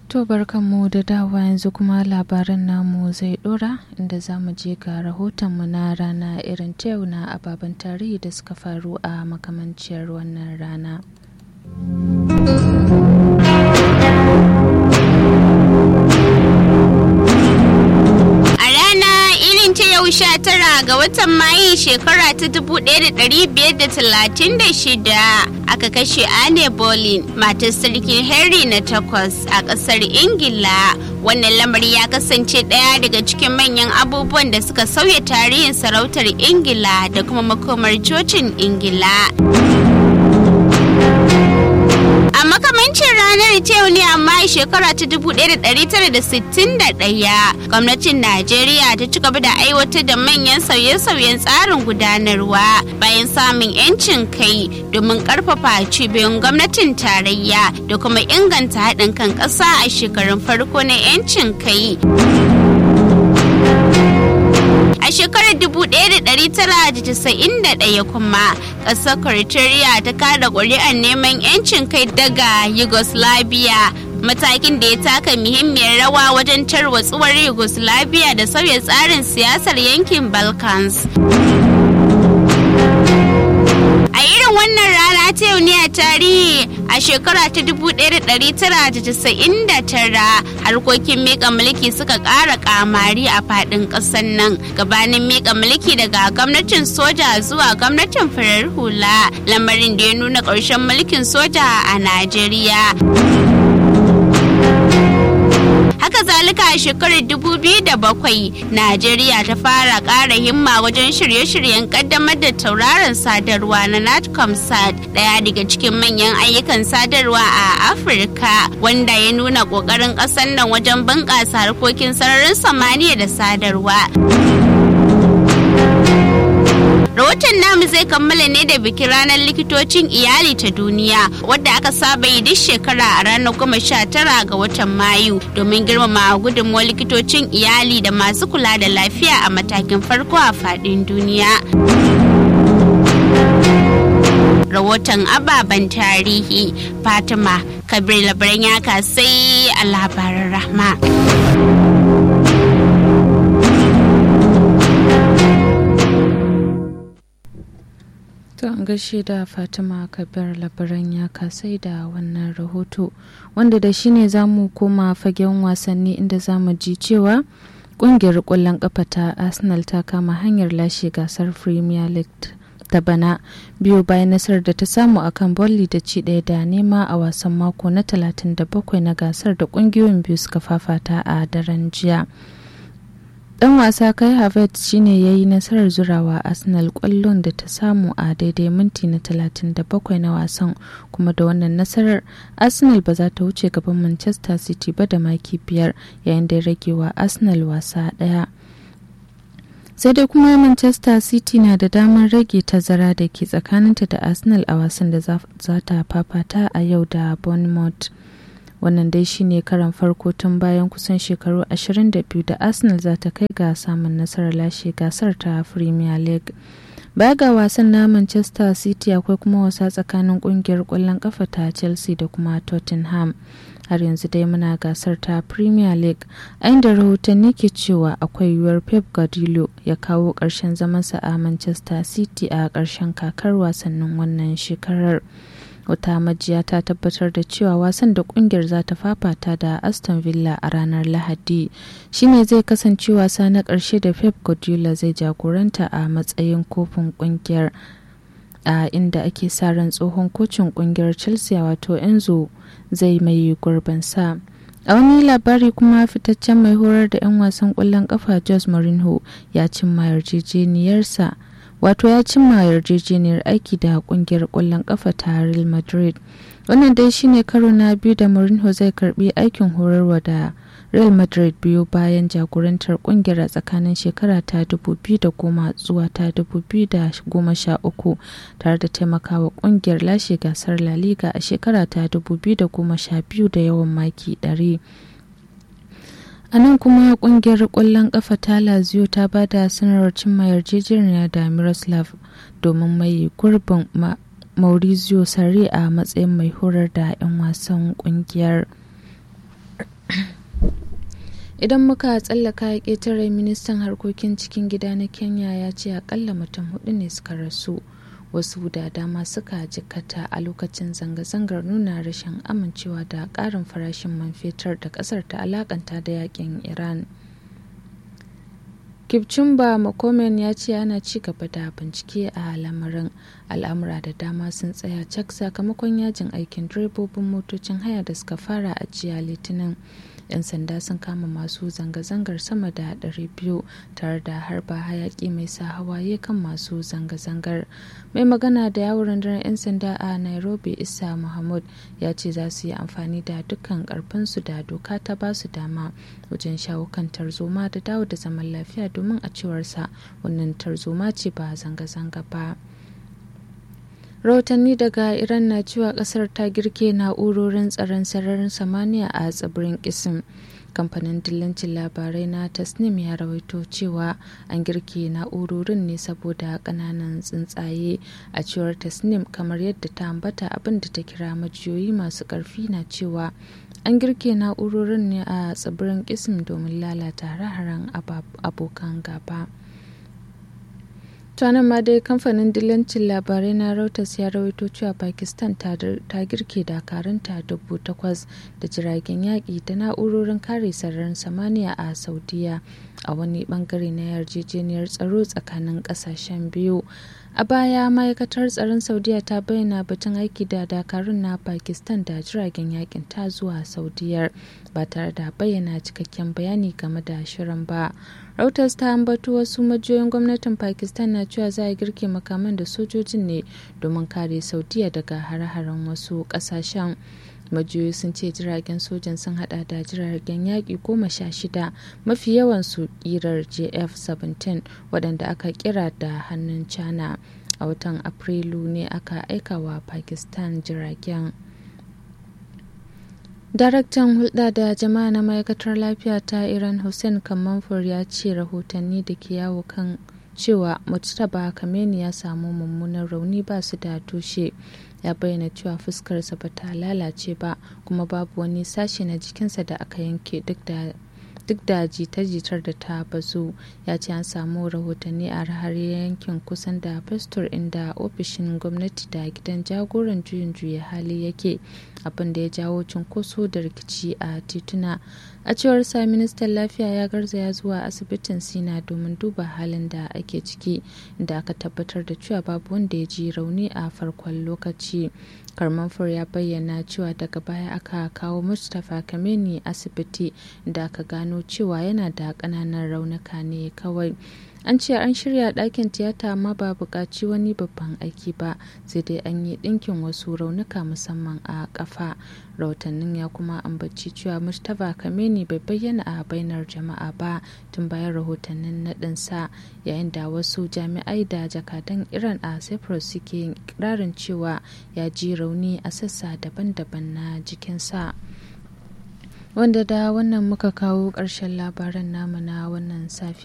To barkanmu da dawa yanzu kuma labaran namu zai dora inda za mu je ga rahotonmu na rana irin ta yau na ababen tarihi da suka faru a makamanciyar wannan rana. sha tara ga watan mayu shekara ta 1536 aka kashe Anne Boleyn matar sarkin Henry na takwas a ƙasar Ingila. Wannan lamari ya kasance ɗaya daga cikin manyan abubuwan da suka sauya tarihin sarautar Ingila da kuma makomar cocin Ingila. A makamancin ranar ta ne amma shekara ta 1961 gwamnatin Najeriya ta ci gaba da aiwatar da manyan sauye-sauyen tsarin gudanarwa bayan samun 'yancin kai domin karfafa cibiyoyin gwamnatin tarayya da kuma inganta haɗin kan ƙasa a shekarun farko na 'yancin kai. A shekarar 1991 kuma ƙasar Croatia ta kada ƙuri'ar neman 'yancin kai daga Yugoslavia matakin da ya taka muhimmiyar rawa wajen tarwatsuwar Yugoslavia da sauya tsarin siyasar yankin Balkans. A irin wannan rana ta yau ne a tarihi a shekara ta 1999 harkokin mika mulki suka ƙara kamari a faɗin ƙasar nan gabanin mika mulki daga gwamnatin soja zuwa gwamnatin farar hula lamarin da ya nuna ƙarshen mulkin soja a Najeriya. haka zalika a shekarar 2007 najeriya ta fara ƙara himma wajen shirye-shiryen kaddamar da tauraron sadarwa na natcomsat daya daga cikin manyan ayyukan sadarwa a afirka wanda ya nuna ƙoƙarin ƙasar nan wajen bunƙasa harkokin sararin samaniya da sadarwa Rahoton namu zai kammala ne da bikin ranar likitocin iyali ta duniya wadda aka saba yi duk shekara a ranar goma sha tara ga watan Mayu domin girmama gudunmuwar likitocin iyali da masu kula da lafiya a matakin farko a faɗin duniya. Rahoton ababen tarihi Fatima Kabir labaran ya sai a labaran rahma. To an gaishe da Fatima Kabir labaran ya kasai da wannan rahoto wanda da shi ne za mu koma fagen wasanni inda za mu ji cewa kungiyar ƙwallon ƙafa ta Arsenal ta kama hanyar lashe gasar Premier League ta bana biyu bayan nasarar da ta samu a kan bolli da ci ɗaya da nema a wasan mako na 37 na gasar da ƙungiyoyin biyu suka fafata a daren jiya. dan wasa kai havertz shine ya yi nasarar zurawa arsenal kwallon da ta samu a daidai minti na 37 na wasan kuma da wannan nasarar arsenal ba za ta wuce gaban manchester city ba da maki biyar yayin da ya rage wa arsenal wasa daya sai dai kuma manchester city na da damar rage tazara da ke tsakaninta da arsenal a wasan da za ta fafata a yau da bournemouth wannan dai shine karan farko tun bayan kusan shekaru 22 da arsenal za ta kai ga samun nasarar lashe gasar ta premier league baya ga wasan na manchester city akwai kuma wasa tsakanin kungiyar kwallon kafa ta chelsea da kuma tottenham har yanzu dai muna gasar ta premier league a inda rahotanni ke cewa akwai yiwuwar pep guardiola ya kawo ƙarshen zamansa a manchester city a ƙarshen kakar wasannin wannan shekarar wata majiya ta tabbatar da cewa wasan da kungiyar za ta fafata da aston villa a ranar lahadi shine zai kasance wasa na ƙarshe da pep guardiola zai jagoranta a matsayin kofin kungiyar a inda ake sa ran tsohon kocin kungiyar chelsea wato enzo zai mai gurbin sa a wani labari kuma fitaccen mai horar da 'yan wasan kwallon kafa jos mourinho ya cimma yarjejeniyarsa wato ya cimma yarjejeniyar aiki da kungiyar kwallon kafa ta real madrid wannan dai shine karo na biyu da mourinho zai karbi aikin horarwa da real madrid biyu bayan jagorantar kungiyar a tsakanin shekara ta 2010 zuwa ta 2013 tare da taimakawa kungiyar lashe gasar la liga a shekara ta 2012 da yawan maki 100 a nan kuma kungiyar kwallon kafa ta lazio ta ba da sanarwar cimma yarjejeniya da miroslav domin mai gurbin maurizio sarri a matsayin mai horar da 'yan wasan kungiyar idan muka tsallaka ƙetare ministan harkokin cikin gida na kenya ya ce akalla mutum hudu ne suka rasu wasu da dama suka jikkata a lokacin zanga-zangar nuna rashin amincewa da ƙarin farashin man fetur da ƙasar ta alakanta da yakin iran kipchumba makomen ya ce ana ci gaba da bincike a lamarin al'amura da dama sun tsaya cak sakamakon yajin aikin direbobin motocin haya da suka fara a jiya litinin 'yan sanda sun kama masu zanga-zangar sama da 200 tare da harba hayaki mai sa hawaye kan masu zanga-zangar mai magana da yawon rundunar 'yan sanda a nairobi isa muhammad ya ce za su yi amfani da dukkan karfinsu da doka ta ba su dama wajen shawo kan tarzoma da dawo da zaman lafiya domin a cewarsa wannan tarzoma ce ba zanga-zanga ba rahotanni daga iran na cewa kasar ta girke na'urorin tsaron sararin samaniya a tsibirin kisim kamfanin dillancin labarai na tasnim ya rawaito cewa an girke na'urorin ne saboda kananan tsuntsaye a cewar tasnim kamar yadda ta ambata abin da ta kira majiyoyi masu karfi na cewa an girke na'urorin ne a tsibirin kisim domin lalata hare-haren abokan gaba. tuwanan ma dai kamfanin dillancin labarai na reuters ya rawaito cewa pakistan ta girke dakarunta dubu takwas da jiragen yaƙi da na'urorin kare sararin samaniya a saudiya a wani bangare na yarjejeniyar tsaro tsakanin ƙasashen biyu a baya ma'aikatar tsaron saudiya ta bayyana batun aiki da dakarun na pakistan da jiragen yakin ta zuwa saudiyar ba tare da bayyana cikakken bayani game da shirin ba reuters ta ambato wasu majiyoyin gwamnatin pakistan na cewa za a girke makaman da sojojin ne domin kare saudiya daga hare-haren wasu kasashen majiyoyi sun ce jiragen sojan sun hada da jiragen yaƙi goma sha shida mafi yawan su ƙirar jf-17 waɗanda aka kira da hannun china a watan afrilu ne aka aika wa pakistan jiragen daraktan hulɗa da jama'a na ma'aikatar lafiya ta iran hussein kamanfur ya ce rahotanni da ke yawo kan cewa mujtaba kameni ya samu mummunan rauni ba su da tushe ya bayyana cewa fuskarsa ba ta lalace ba kuma babu wani sashe na jikinsa da aka yanke duk da duk da jita-jitar da ta bazu ya ce an samu rahotanni a har yankin kusan da pastor inda ofishin gwamnati da gidan jagoran juyin juya hali yake abin da ya jawo cunkoso da rikici a tituna a cewar sa ministan lafiya ya garzaya zuwa asibitin sina domin duba halin da ake ciki da aka tabbatar da cewa babu wanda ya ji rauni a farkon lokaci karmanfur ya bayyana cewa daga baya aka kawo mustapha kameni asibiti da aka gano cewa yana da ƙananan raunuka ne kawai an ce an shirya ɗakin tiyata amma ba buƙaci wani babban aiki ba sai dai an yi ɗinkin wasu raunuka musamman a ƙafa rahotannin ya kuma ambaci cewa mustapha kameni bai bayyana a bainar jama'a ba tun bayan rahotannin naɗinsa yayin da wasu jami'ai da jakadan iran a cyprus suke yin ikirarin cewa ya ji rauni a sassa daban-daban na jikinsa wanda da wannan muka kawo ƙarshen labaran namu na wannan safiya